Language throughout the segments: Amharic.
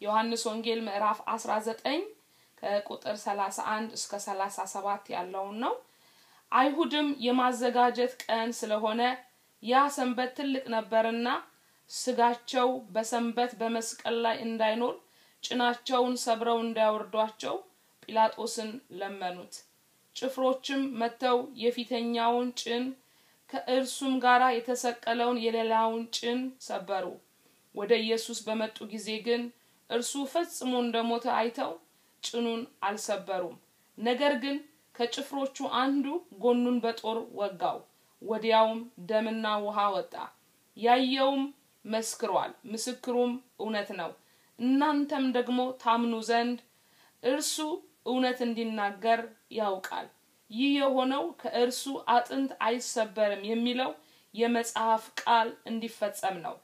ዮሐንስ ወንጌል ምዕራፍ 19 ከቁጥር 31 እስከ 37 ያለውን ነው። አይሁድም የማዘጋጀት ቀን ስለሆነ ያ ሰንበት ትልቅ ነበርና ስጋቸው በሰንበት በመስቀል ላይ እንዳይኖር ጭናቸውን ሰብረው እንዳያወርዷቸው ጲላጦስን ለመኑት። ጭፍሮችም መጥተው የፊተኛውን ጭን ከእርሱም ጋር የተሰቀለውን የሌላውን ጭን ሰበሩ። ወደ ኢየሱስ በመጡ ጊዜ ግን እርሱ ፈጽሞ እንደሞተ አይተው ጭኑን አልሰበሩም። ነገር ግን ከጭፍሮቹ አንዱ ጎኑን በጦር ወጋው። ወዲያውም ደምና ውሃ ወጣ። ያየውም መስክሯል፣ ምስክሩም እውነት ነው። እናንተም ደግሞ ታምኑ ዘንድ እርሱ እውነት እንዲናገር ያውቃል። ይህ የሆነው ከእርሱ አጥንት አይሰበርም የሚለው የመጽሐፍ ቃል እንዲፈጸም ነው።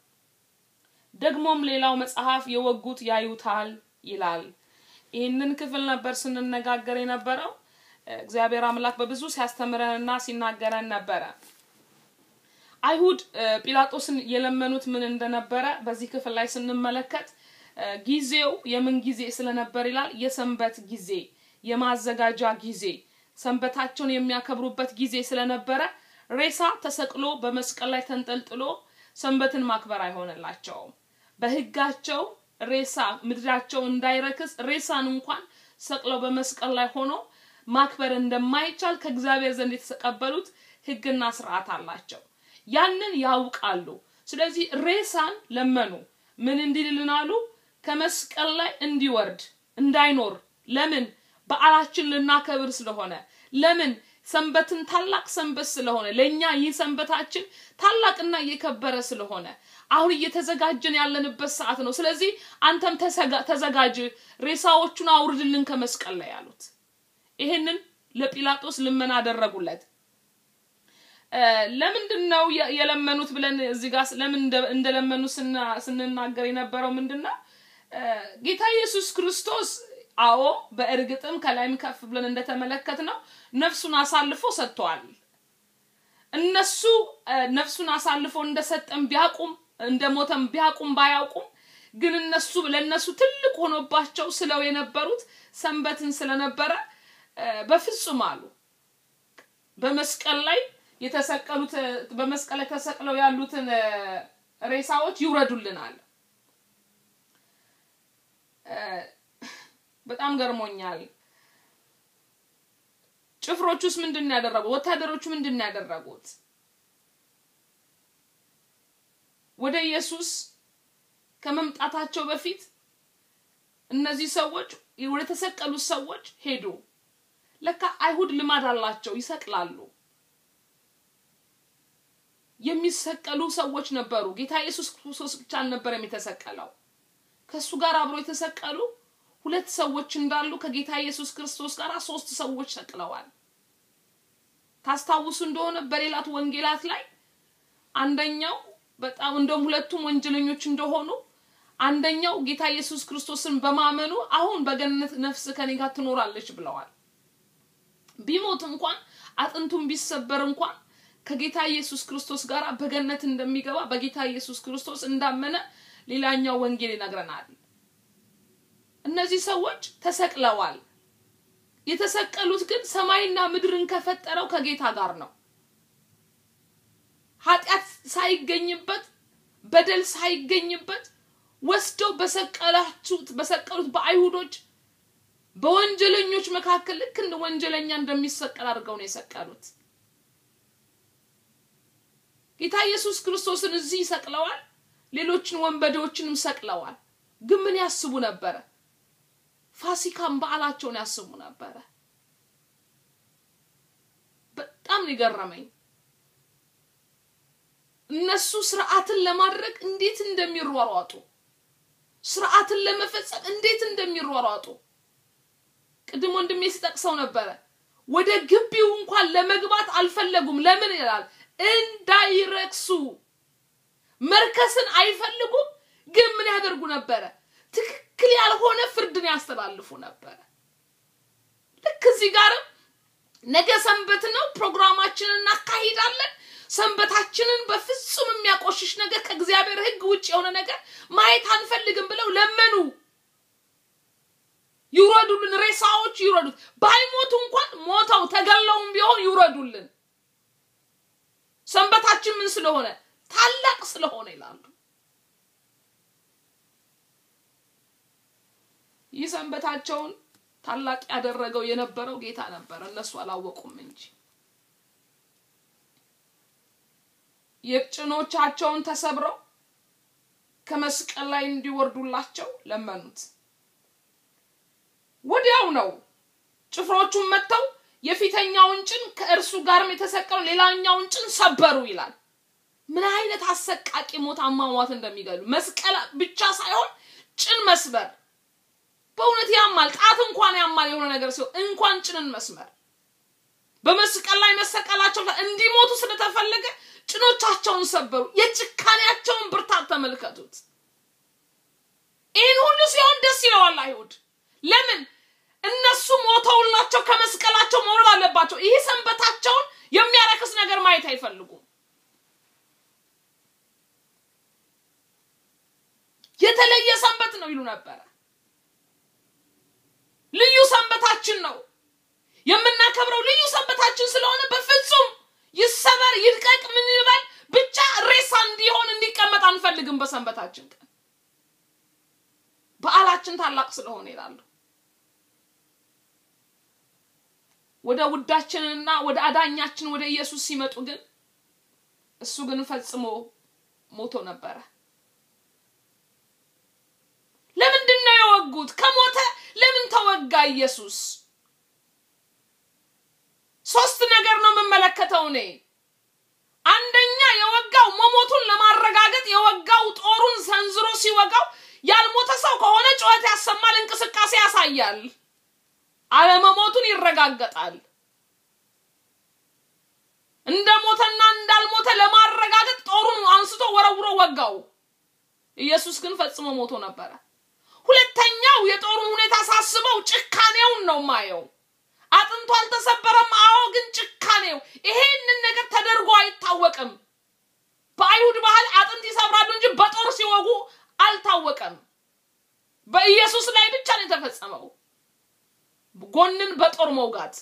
ደግሞም ሌላው መጽሐፍ የወጉት ያዩታል ይላል። ይህንን ክፍል ነበር ስንነጋገር የነበረው። እግዚአብሔር አምላክ በብዙ ሲያስተምረንና ሲናገረን ነበረ። አይሁድ ጲላጦስን የለመኑት ምን እንደነበረ በዚህ ክፍል ላይ ስንመለከት ጊዜው የምን ጊዜ ስለነበር ይላል የሰንበት ጊዜ የማዘጋጃ ጊዜ ሰንበታቸውን የሚያከብሩበት ጊዜ ስለነበረ ሬሳ ተሰቅሎ በመስቀል ላይ ተንጠልጥሎ ሰንበትን ማክበር አይሆንላቸውም በህጋቸው ሬሳ ምድራቸው እንዳይረክስ ሬሳን እንኳን ሰቅለው በመስቀል ላይ ሆኖ ማክበር እንደማይቻል ከእግዚአብሔር ዘንድ የተቀበሉት ህግና ስርዓት አላቸው ያንን ያውቃሉ ስለዚህ ሬሳን ለመኑ ምን እንዲልልን አሉ ከመስቀል ላይ እንዲወርድ እንዳይኖር ለምን በዓላችን ልናከብር ስለሆነ ለምን ሰንበትን ታላቅ ሰንበት ስለሆነ ለእኛ ይህ ሰንበታችን ታላቅና እየከበረ ስለሆነ አሁን እየተዘጋጀን ያለንበት ሰዓት ነው ስለዚህ አንተም ተዘጋጅ ሬሳዎቹን አውርድልን ከመስቀል ላይ ያሉት ይሄንን ለጲላጦስ ልመና አደረጉለት ለምንድን ነው የለመኑት ብለን እዚህ ጋር ለምን እንደለመኑ ስንናገር የነበረው ምንድን ነው ጌታ ኢየሱስ ክርስቶስ አዎ በእርግጥም ከላይም ከፍ ብለን እንደተመለከት ነው ነፍሱን አሳልፎ ሰጥተዋል እነሱ ነፍሱን አሳልፎ እንደሰጠን ቢያቁም እንደሞተም ቢያቁም ባያውቁም ግን እነሱ ለእነሱ ትልቅ ሆኖባቸው ስለው የነበሩት ሰንበትን ስለነበረ በፍጹም አሉ በመስቀል ላይ የተሰቀሉት በመስቀል ላይ ተሰቅለው ያሉትን ሬሳዎች ይውረዱልናል በጣም ገርሞኛል ጭፍሮቹስ ምንድን ያደረጉት ወታደሮቹ ምንድን ያደረጉት ወደ ኢየሱስ ከመምጣታቸው በፊት እነዚህ ሰዎች ወደ ተሰቀሉት ሰዎች ሄዱ ለካ አይሁድ ልማድ አላቸው ይሰቅላሉ የሚሰቀሉ ሰዎች ነበሩ ጌታ ኢየሱስ ክርስቶስ ብቻ አልነበረም የተሰቀለው ከእሱ ጋር አብሮ የተሰቀሉ ሁለት ሰዎች እንዳሉ ከጌታ ኢየሱስ ክርስቶስ ጋር ሶስት ሰዎች ሰቅለዋል ታስታውሱ እንደሆነ በሌላት ወንጌላት ላይ አንደኛው በጣም እንደውም ሁለቱም ወንጀለኞች እንደሆኑ አንደኛው ጌታ ኢየሱስ ክርስቶስን በማመኑ አሁን በገነት ነፍስ ከኔ ጋር ትኖራለች ብለዋል ቢሞት እንኳን አጥንቱን ቢሰበር እንኳን ከጌታ ኢየሱስ ክርስቶስ ጋር በገነት እንደሚገባ በጌታ ኢየሱስ ክርስቶስ እንዳመነ ሌላኛው ወንጌል ይነግረናል እነዚህ ሰዎች ተሰቅለዋል የተሰቀሉት ግን ሰማይና ምድርን ከፈጠረው ከጌታ ጋር ነው ኃጢአት ሳይገኝበት በደል ሳይገኝበት ወስደው በሰቀላችሁት በሰቀሉት በአይሁዶች በወንጀለኞች መካከል ልክ እንደ ወንጀለኛ እንደሚሰቀል አድርገው ነው የሰቀሉት ጌታ ኢየሱስ ክርስቶስን እዚህ ይሰቅለዋል ሌሎችን ወንበዴዎችንም ሰቅለዋል ግን ምን ያስቡ ነበረ ፋሲካን በዓላቸውን ያስቡ ነበረ በጣም የገረመኝ እነሱ ስርዓትን ለማድረግ እንዴት እንደሚሯሯጡ ስርዓትን ለመፈጸም እንዴት እንደሚሯሯጡ ቅድም ወንድሜ ሲጠቅሰው ነበረ ወደ ግቢው እንኳን ለመግባት አልፈለጉም ለምን ይላል እንዳይረክሱ መርከስን አይፈልጉም ግን ምን ያደርጉ ነበረ ትክክል ያልሆነ ፍርድን ያስተላልፉ ነበረ ልክ እዚህ ጋርም ነገ ሰንበት ነው ፕሮግራማችንን እናካሂዳለን ሰንበታችንን በፍጹም የሚያቆሽሽ ነገር ከእግዚአብሔር ህግ ውጭ የሆነ ነገር ማየት አንፈልግም ብለው ለመኑ ይውረዱልን፣ ሬሳዎች ይውረዱት። ባይሞቱ እንኳን ሞተው ተገለውም ቢሆን ይውረዱልን። ሰንበታችን ምን ስለሆነ ታላቅ ስለሆነ ይላሉ። ይህ ሰንበታቸውን ታላቅ ያደረገው የነበረው ጌታ ነበረ፣ እነሱ አላወቁም እንጂ የጭኖቻቸውን ተሰብረው ከመስቀል ላይ እንዲወርዱላቸው ለመኑት። ወዲያው ነው ጭፍሮቹን መጥተው የፊተኛውን ጭን ከእርሱ ጋርም የተሰቀለው ሌላኛውን ጭን ሰበሩ ይላል። ምን አይነት አሰቃቂ ሞት አሟሟት እንደሚገሉ መስቀል ብቻ ሳይሆን ጭን መስበር በእውነት ያማል። ጣት እንኳን ያማል የሆነ ነገር ሲሆን እንኳን ጭንን መስመር በመስቀል ላይ መሰቀላቸው እንዲሞቱ ስለተፈለገ ጭኖቻቸውን ሰበሩ። የጭካኔያቸውን ብርታት ተመልከቱት። ይህን ሁሉ ሲሆን ደስ ይለዋል አይሁድ። ለምን? እነሱ ሞተውላቸው ከመስቀላቸው መውረድ አለባቸው። ይህ ሰንበታቸውን የሚያረክስ ነገር ማየት አይፈልጉም። የተለየ ሰንበት ነው ይሉ ነበረ። ልዩ ሰንበታችን ነው የምናከብረው ልዩ ሰንበታችን ስለሆነ በፍጹም ይሰበር ይድቀቅ ምን ይበል ብቻ ሬሳ እንዲሆን እንዲቀመጥ አንፈልግም። በሰንበታችን ቀን በዓላችን ታላቅ ስለሆነ ይላሉ። ወደ ውዳችንና ወደ አዳኛችን ወደ ኢየሱስ ሲመጡ ግን እሱ ግን ፈጽሞ ሞቶ ነበረ። ለምንድን ነው የወጉት? ከሞተ ለምን ተወጋ ኢየሱስ? ሶስት ነገር ነው የምመለከተው እኔ። አንደኛ የወጋው መሞቱን ለማረጋገጥ የወጋው ጦሩን ሰንዝሮ ሲወጋው ያልሞተ ሰው ከሆነ ጩኸት ያሰማል፣ እንቅስቃሴ ያሳያል፣ አለመሞቱን ይረጋገጣል። እንደ ሞተና እንዳልሞተ ለማረጋገጥ ጦሩን አንስቶ ወረውሮ ወጋው። ኢየሱስ ግን ፈጽሞ ሞቶ ነበረ። ሁለተኛው የጦሩን ሁኔታ ሳስበው ጭካኔውን ነው ማየው። አጥንቱ አልተሰበረም። አዎ፣ ግን ጭካኔው ይሄንን ነገር ተደርጎ አይታወቅም። በአይሁድ ባህል አጥንት ይሰብራሉ እንጂ በጦር ሲወጉ አልታወቀም። በኢየሱስ ላይ ብቻ ነው የተፈጸመው ጎንን በጦር መውጋት።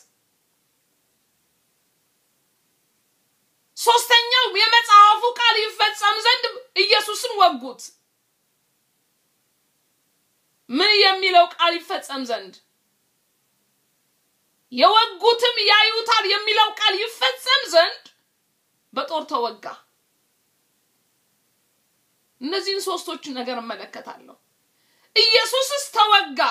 ሶስተኛው የመጽሐፉ ቃል ይፈጸም ዘንድ ኢየሱስን ወጉት። ምን የሚለው ቃል ይፈጸም ዘንድ የወጉትም ያዩታል የሚለው ቃል ይፈጸም ዘንድ በጦር ተወጋ። እነዚህን ሶስቶችን ነገር እመለከታለሁ። ኢየሱስስ ተወጋ።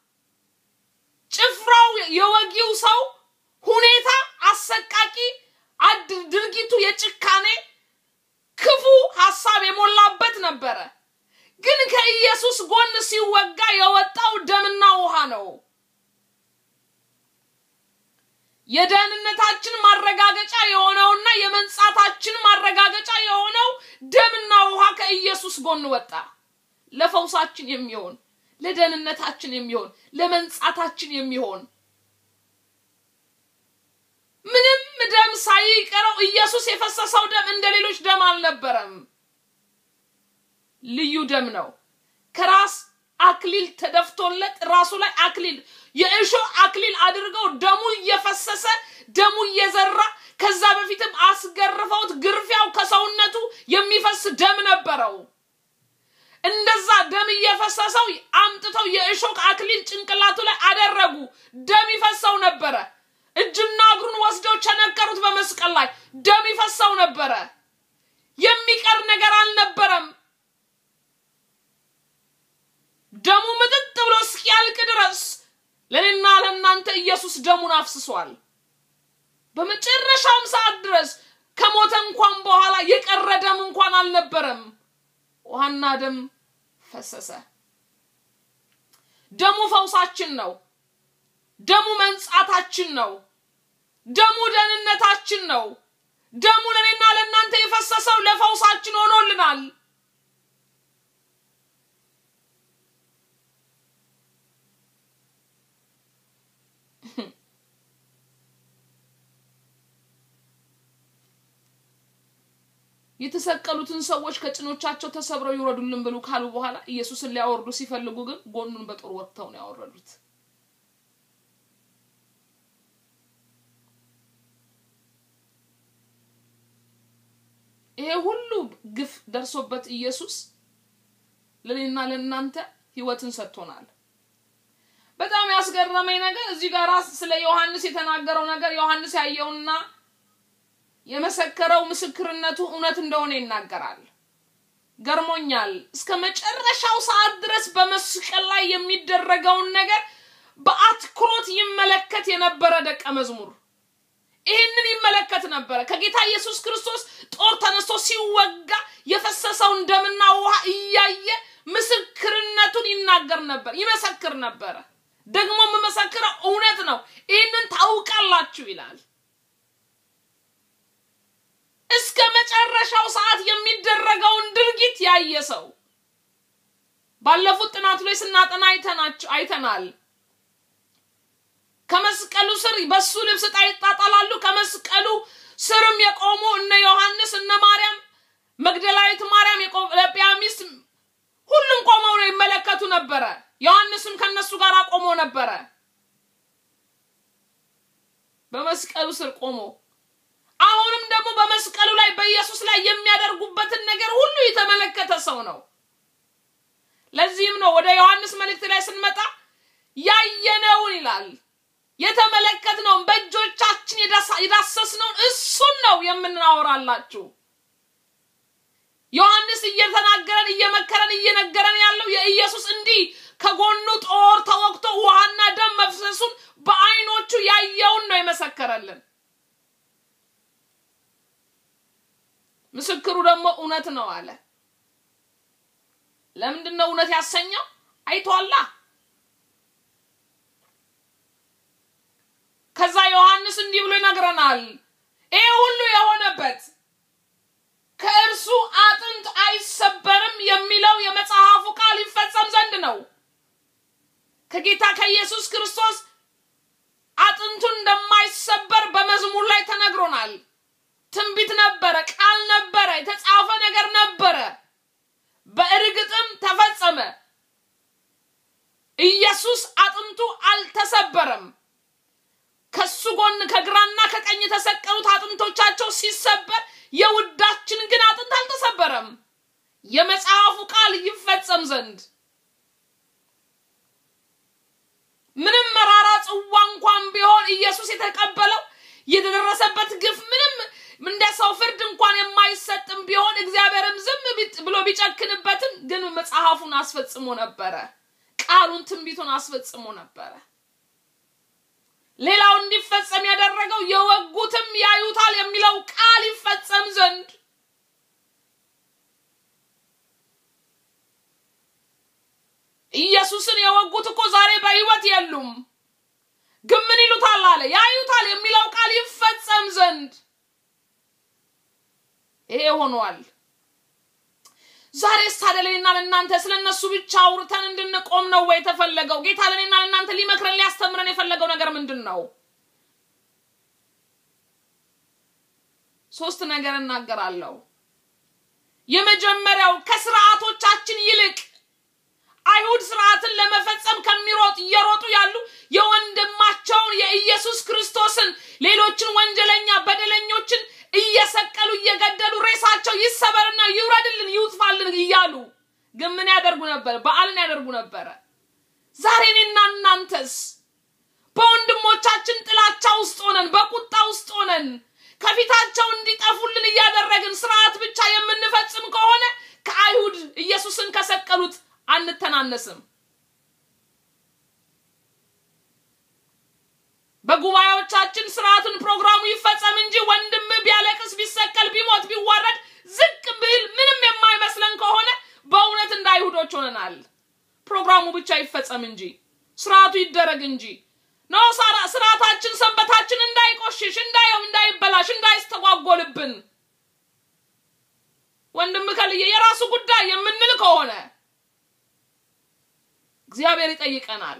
ጭፍራው የወጊው ሰው ሁኔታ አሰቃቂ፣ ድርጊቱ የጭካኔ ክፉ ሀሳብ የሞላበት ነበረ። ግን ከኢየሱስ ጎን ሲወጋ የወጣው ደምና ውሃ ነው። የደህንነታችን ማረጋገጫ የሆነውና የመንጻታችን ማረጋገጫ የሆነው ደምና ውሃ ከኢየሱስ ጎን ወጣ። ለፈውሳችን የሚሆን ለደህንነታችን የሚሆን ለመንጻታችን የሚሆን ምንም ደም ሳይቀረው ኢየሱስ የፈሰሰው ደም እንደ ሌሎች ደም አልነበረም። ልዩ ደም ነው። ከራስ አክሊል ተደፍቶለት ራሱ ላይ አክሊል የእሾህ አክሊል አድርገው ደሙ እየፈሰሰ ደሙ እየዘራ ከዛ በፊትም አስገርፈውት ግርፊያው ከሰውነቱ የሚፈስ ደም ነበረው። እንደዛ ደም እየፈሰሰው አምጥተው የእሾህ አክሊል ጭንቅላቱ ላይ አደረጉ። ደም ይፈሰው ነበረ። እጅና እግሩን ወስደው ቸነከሩት በመስቀል ላይ ደም ይፈሰው ነበረ። የሚቀር ነገር አልነበረም። ደሙ ምጥጥ ብሎ እስኪያልቅ ድረስ ለእኔና ለእናንተ ኢየሱስ ደሙን አፍስሷል። በመጨረሻውም ሰዓት ድረስ ከሞተ እንኳን በኋላ የቀረ ደም እንኳን አልነበረም። ውሃና ደም ፈሰሰ። ደሙ ፈውሳችን ነው። ደሙ መንጻታችን ነው። ደሙ ደህንነታችን ነው። ደሙ ለእኔና ለእናንተ የፈሰሰው ለፈውሳችን ሆኖልናል። የተሰቀሉትን ሰዎች ከጭኖቻቸው ተሰብረው ይውረዱልን ብሉ ካሉ በኋላ ኢየሱስን ሊያወርዱ ሲፈልጉ ግን ጎኑን በጦር ወቅተው ነው ያወረዱት። ይሄ ሁሉ ግፍ ደርሶበት ኢየሱስ ለእኔና ለእናንተ ህይወትን ሰጥቶናል። በጣም ያስገረመኝ ነገር እዚህ ጋር ስለ ዮሐንስ የተናገረው ነገር ዮሐንስ ያየውና የመሰከረው ምስክርነቱ እውነት እንደሆነ ይናገራል። ገርሞኛል። እስከ መጨረሻው ሰዓት ድረስ በመስቀል ላይ የሚደረገውን ነገር በአትኩሮት ይመለከት የነበረ ደቀ መዝሙር ይህንን ይመለከት ነበረ። ከጌታ ኢየሱስ ክርስቶስ ጦር ተነስቶ ሲወጋ የፈሰሰውን ደምና ውሃ እያየ ምስክርነቱን ይናገር ነበር፣ ይመሰክር ነበረ። ደግሞ የምመሰክረው እውነት ነው፣ ይህንን ታውቃላችሁ ይላል። እስከ መጨረሻው ሰዓት የሚደረገውን ድርጊት ያየ ሰው ባለፉት ጥናቱ ላይ ስናጠና አይተናል። ከመስቀሉ ስር በሱ ልብስ ዕጣ ይጣጣላሉ። ከመስቀሉ ስርም የቆሙ እነ ዮሐንስ፣ እነ ማርያም መግደላዊት ማርያም፣ የቆለጵያ ሚስት ሁሉም ቆመው ነው ይመለከቱ ነበረ። ዮሐንስም ከነሱ ጋር ቆሞ ነበረ። በመስቀሉ ስር ቆሞ አሁንም ደግሞ በመስቀሉ ላይ በኢየሱስ ላይ የሚያደርጉበትን ነገር ሁሉ የተመለከተ ሰው ነው። ለዚህም ነው ወደ ዮሐንስ መልእክት ላይ ስንመጣ ያየነውን ይላል የተመለከትነውን በእጆቻችን የዳሰስነውን እሱን ነው የምናወራላችሁ። ዮሐንስ እየተናገረን እየመከረን እየነገረን ያለው የኢየሱስ እንዲህ ከጎኑ ጦር ተወግቶ ውሃና ደም መፍሰሱን በአይኖቹ ያየውን ነው የመሰከረልን። ምስክሩ ደግሞ እውነት ነው አለ። ለምንድን ነው እውነት ያሰኘው? አይቷላ። ከዛ ዮሐንስ እንዲህ ብሎ ይነግረናል። ይህ ሁሉ የሆነበት ከእርሱ አጥንት አይሰበርም የሚለው የመጽሐፉ ቃል ይፈጸም ዘንድ ነው። ከጌታ ከኢየሱስ ክርስቶስ አጥንቱ እንደማይሰበር በመዝሙር ላይ ተነግሮናል። ትንቢት ነበረ፣ ቃል ነበረ፣ የተጻፈ ነገር ነበረ። በእርግጥም ተፈጸመ። ኢየሱስ አጥንቱ አልተሰበረም። ከሱ ጎን ከግራና ከቀኝ የተሰቀሉት አጥንቶቻቸው ሲሰበር የውዳችን ግን አጥንት አልተሰበረም። የመጽሐፉ ቃል ይፈጸም ዘንድ ምንም መራራ ጽዋ እንኳን ቢሆን ኢየሱስ የተቀበለው የተደረሰበት ግፍ ምንም እንደ ሰው ፍርድ እንኳን የማይሰጥም ቢሆን እግዚአብሔርም ዝም ብሎ ቢጨክንበትም ግን መጽሐፉን አስፈጽሞ ነበረ። ቃሉን ትንቢቱን አስፈጽሞ ነበረ። ሌላው እንዲፈጸም ያደረገው የወጉትም ያዩታል የሚለው ቃል ይፈጸም ዘንድ ኢየሱስን የወጉት እኮ ዛሬ በሕይወት የሉም። ግን ምን ይሉታል አለ ያዩታል የሚለው ቃል ይፈጸም ዘንድ ይሄ ሆኗል። ዛሬስ ታዲያ ለእኔና ለእናንተ ስለ እነሱ ብቻ አውርተን እንድንቆም ነው ወይ የተፈለገው? ጌታ ለእኔና ለእናንተ ሊመክረን ሊያስተምረን የፈለገው ነገር ምንድን ነው? ሶስት ነገር እናገራለሁ። የመጀመሪያው ከስርዓቶቻችን ይልቅ አይሁድ ስርዓትን ለመፈጸም ከሚሮጥ እየሮጡ ያሉ የወንድማቸውን የኢየሱስ ክርስቶስን ሌሎችን ወንጀለኛ በደለኞችን እየሰቀሉ እየገደሉ ሬሳቸው ይሰበርና ይውረድልን ይውጥፋልን እያሉ ግን ምን ያደርጉ ነበር? በዓልን ያደርጉ ነበረ። ዛሬ እኔና እናንተስ በወንድሞቻችን ጥላቻ ውስጥ ሆነን በቁጣ ውስጥ ሆነን ከፊታቸው እንዲጠፉልን እያደረግን ስርዓት ብቻ የምንፈጽም ከሆነ ከአይሁድ ኢየሱስን ከሰቀሉት አንተናነስም። በጉባኤዎቻችን ስርዓትን ፕሮግራሙ ይፈጸም እንጂ ወንድም ቢያለቅስ ቢሰቀል ቢሞት ቢዋረድ ዝቅ ብል ምንም የማይመስለን ከሆነ በእውነት እንደ አይሁዶች ሆነናል። ፕሮግራሙ ብቻ ይፈጸም እንጂ ስርዓቱ ይደረግ እንጂ ነው ስርዓታችን ሰንበታችን እንዳይቆሽሽ እንዳየው እንዳይበላሽ እንዳይስተጓጎልብን ወንድም ከልየ የራሱ ጉዳይ የምንል ከሆነ እግዚአብሔር ይጠይቀናል።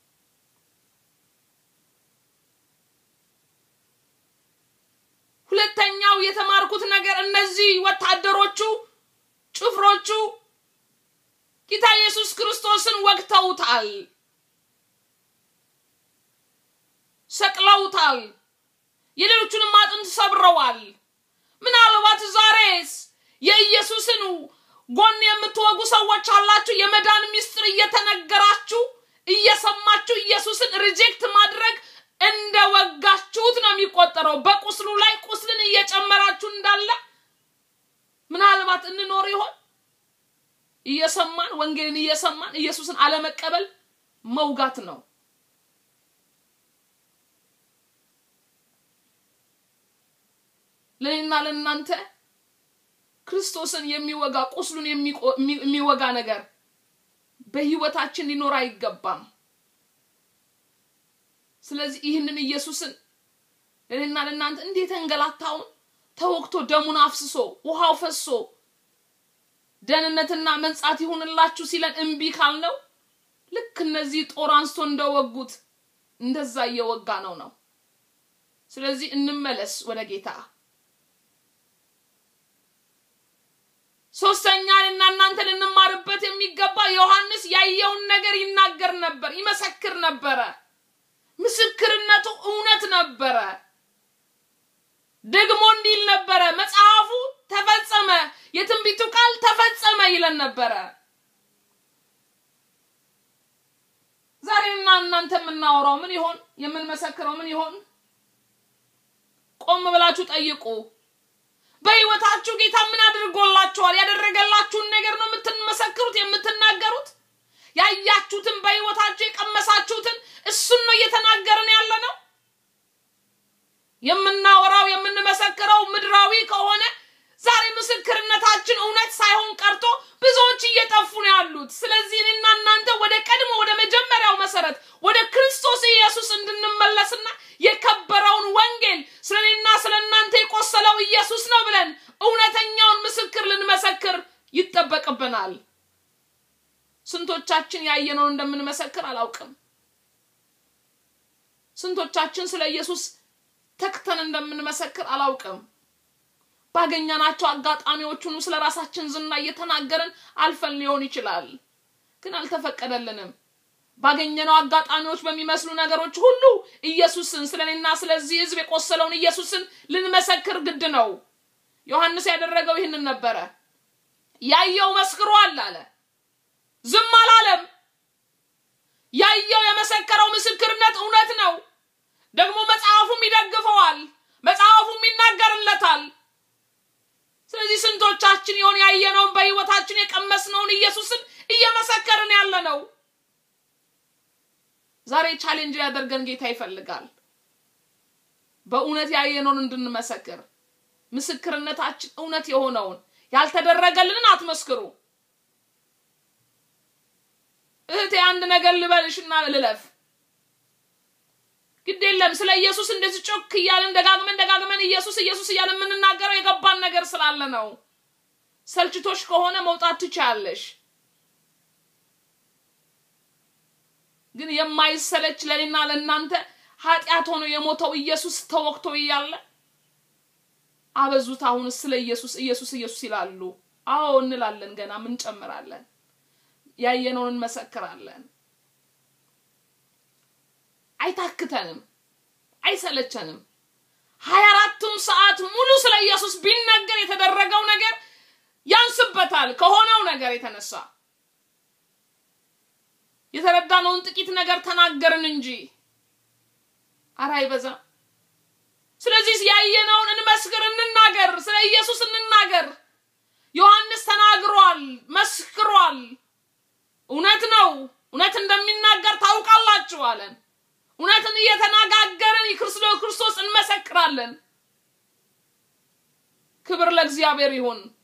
ሁለተኛው የተማርኩት ነገር እነዚህ ወታደሮቹ ጭፍሮቹ ጌታ ኢየሱስ ክርስቶስን ወግተውታል፣ ሰቅለውታል፣ የሌሎቹንም አጥንት ሰብረዋል። ምናልባት ዛሬስ የኢየሱስን ጎን የምትወጉ ሰዎች አላችሁ። የመዳን ሚስጥር እየተነገራችሁ እየሰማችሁ ኢየሱስን ሪጀክት ማድረግ እንደ ወጋችሁት ነው የሚቆጠረው። በቁስሉ ላይ ቁስልን እየጨመራችሁ እንዳለ ምናልባት እንኖር ይሆን? እየሰማን ወንጌልን እየሰማን ኢየሱስን አለመቀበል መውጋት ነው። ለእኔና ለእናንተ ክርስቶስን የሚወጋ ቁስሉን የሚወጋ ነገር በህይወታችን ሊኖር አይገባም። ስለዚህ ይህንን ኢየሱስን ለእኔና ለእናንተ እንዴት እንገላታውን ተወግቶ ደሙን አፍስሶ ውሃው ፈሶ ደህንነትና መንጻት ይሁንላችሁ ሲለን እምቢ ካልነው ልክ እነዚህ ጦር አንስቶ እንደወጉት እንደዛ እየወጋ ነው ነው። ስለዚህ እንመለስ ወደ ጌታ። ሶስተኛ እና እናንተ ልንማርበት የሚገባ ዮሐንስ ያየውን ነገር ይናገር ነበር፣ ይመሰክር ነበረ። ምስክርነቱ እውነት ነበረ። ደግሞ እንዲል ነበረ፣ መጽሐፉ ተፈጸመ፣ የትንቢቱ ቃል ተፈጸመ ይለን ነበረ። ዛሬና እናንተ የምናወራው ምን ይሆን? የምንመሰክረው ምን ይሆን? ቆም ብላችሁ ጠይቁ። በህይወታችሁ ጌታ ምን አድርጎላችኋል? ያደረገላችሁን ነገር ነው የምትመሰክሩት፣ የምትናገሩት። ያያችሁትን በህይወታችሁ የቀመሳችሁትን እሱን ነው እየተናገርን ያለ ነው። የምናወራው የምንመሰክረው ምድራዊ ከሆነ ዛሬ ምስክርነታችን እውነት ሳይሆን ቀርቶ ብዙዎች እየጠፉ ነው ያሉት። ስለዚህ እኔና እናንተ ወደ ቀድሞ ወደ መጀመሪያው መሰረት ወደ ክርስቶስ ኢየሱስ እንድንመለስና የከበረውን ወንጌል ስለ እኔና ስለ እናንተ የቆሰለው ኢየሱስ ነው ብለን እውነተኛውን ምስክር ልንመሰክር ይጠበቅብናል። ስንቶቻችን ያየነውን እንደምንመሰክር አላውቅም። ስንቶቻችን ስለ ኢየሱስ ተክተን እንደምንመሰክር አላውቅም። ባገኘናቸው አጋጣሚዎች ሁሉ ስለ ራሳችን ዝና እየተናገርን አልፈን ሊሆን ይችላል፣ ግን አልተፈቀደልንም። ባገኘነው አጋጣሚዎች በሚመስሉ ነገሮች ሁሉ ኢየሱስን ስለ እኔና ስለዚህ ሕዝብ የቆሰለውን ኢየሱስን ልንመሰክር ግድ ነው። ዮሐንስ ያደረገው ይህንን ነበረ። ያየው መስክሯል አለ፣ ዝም አላለም። ያየው የመሰከረው ምስክርነት እውነት ነው። ደግሞ መጽሐፉም ይደግፈዋል፣ መጽሐፉም ይናገርለታል። ስለዚህ ስንቶቻችን የሆን ያየነውን በህይወታችን የቀመስነውን ኢየሱስን እየመሰከርን ያለ ነው። ዛሬ ቻሌንጅ ሊያደርገን ጌታ ይፈልጋል። በእውነት ያየነውን እንድንመሰክር ምስክርነታችን እውነት የሆነውን ያልተደረገልንን አትመስክሩ። እህቴ አንድ ነገር ልበልሽና ልለፍ። ግድ የለም ስለ ኢየሱስ እንደዚህ ጮክ እያለን ደጋግመን ደጋግመን ኢየሱስ ኢየሱስ እያለን የምንናገረው የገባን ነገር ስላለ ነው። ሰልችቶሽ ከሆነ መውጣት ትችያለሽ። ግን የማይሰለች ለእኔና ለእናንተ ኃጢአት ሆኖ የሞተው ኢየሱስ ተወቅቶ እያለ አበዙት። አሁን ስለ ኢየሱስ ኢየሱስ ኢየሱስ ይላሉ። አዎ እንላለን፣ ገና ምን ጨምራለን? ያየነውን እንመሰክራለን። አይታክተንም፣ አይሰለቸንም። ሀያ አራቱም ሰዓት ሙሉ ስለ ኢየሱስ ቢነገር የተደረገው ነገር ያንስበታል ከሆነው ነገር የተነሳ የተረዳነውን ጥቂት ነገር ተናገርን እንጂ አረ አይበዛም። ስለዚህ ያየነውን እንመስክር፣ እንናገር፣ ስለ ኢየሱስ እንናገር። ዮሐንስ ተናግሯል፣ መስክሯል። እውነት ነው፣ እውነት እንደሚናገር ታውቃላችሁ አለን። እውነትን እየተነጋገርን ክርስቶስ እንመሰክራለን። ክብር ለእግዚአብሔር ይሁን።